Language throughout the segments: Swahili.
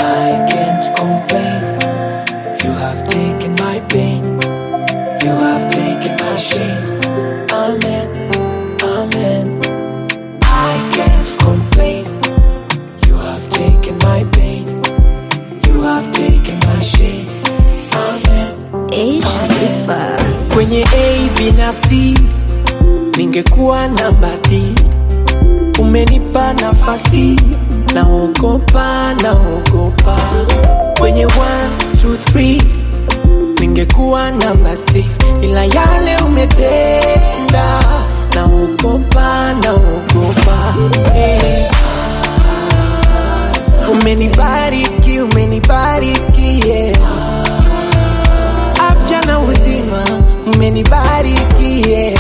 I can't complain. You have taken my pain. You have taken my shame. Amen. Amen. I can't complain. You have taken my pain. You have taken my shame. Amen. Ish sifa. Kwenye A, B na C ningekuwa namba D. Umenipa nafasi, naogopa, naogopa. Kwenye 1, 2, 3 ningekuwa namba 6 ila yale umetenda, naogopa, naogopa. Hey. Umenibariki, umenibariki, yeah afya na uzima umenibariki yeah.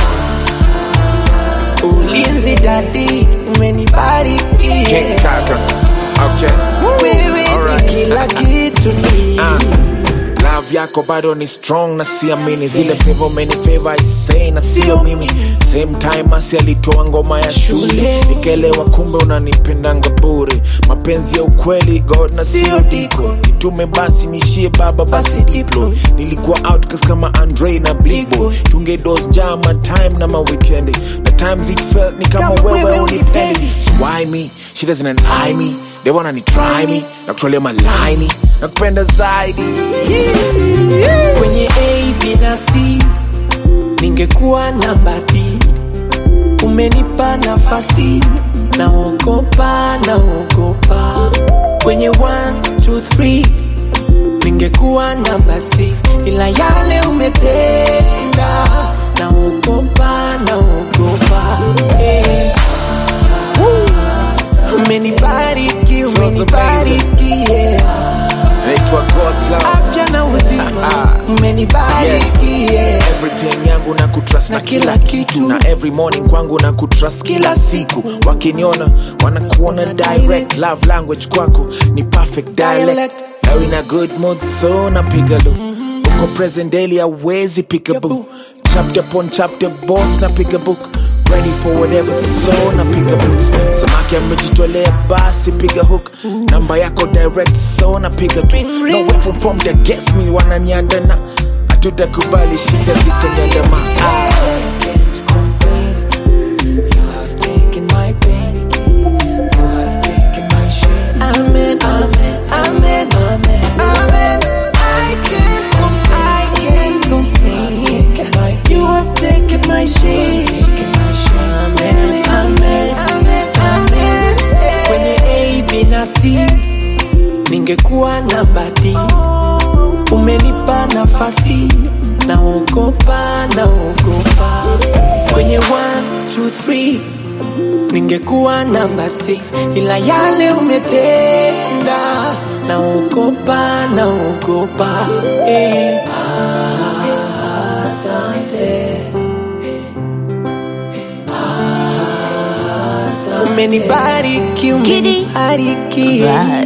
ulinzi dadi umenibariki King yeah. Kaka. Okay. wewe ni Alright. kila kitu ni Ah. Love yako bado ni strong na siamini zile favor many favor isei na sio mimi same time asi alitoa ngoma ya shule Shule. nikelewa kumbe unanipendanga bure mapenzi ya ukweli god na sio Sio diko diko. nitume basi nishie baba basi Basi diplo diplo. nilikuwa outcast kama andre na blibo Big tungedos jama time na mawikendi na times it felt ni kama Kama wewe wewe unipendi unipendi. so why me she doesn't eye me they wanna ni try me na kutolea malaini na kupenda zaidi kwenye A, B na C ningekuwa namba D. Umenipa nafasi, naogopa, naogopa. Kwenye 1, 2, 3 ningekuwa namba 6 ila yale umetenda, naogopa, naogopa. Hey. Umenibariki, umenibariki, yeah. naitwa god's love afya na uzima umenibariki yeah. everything yangu na kutrust na, Na kila kila kitu kitu. na every morning kwangu na kutrust kila Kila siku siku. wakiniona wanakuona direct love language kwako ni perfect dialect Dialect. now in a good mood so napiga lu uko present daily awezi pick a book chapter upon chapter boss napiga book ready for whatever so napiga books samaki amejitolea basi piga hook namba yako direct so napiga tu Ring, no ring. weapon from the guess me wananyandana hatutakubali shida zitanyandama ah. can't complain. You have taken my pain. You have taken my shame. Amen, amen, amen, amen, amen. I can't complain. I can't complain. You have taken my shame. Amen, amen, amen, amen. Kwenye A, B na C ningekuwa namba D. Umenipa nafasi, naogopa, naogopa. Kwenye 1, 2, 3 ningekuwa namba 6 ila yale umetenda, naogopa, naogopa. Eh. Asante. Umenibariki, Kidi. umenibariki. Right.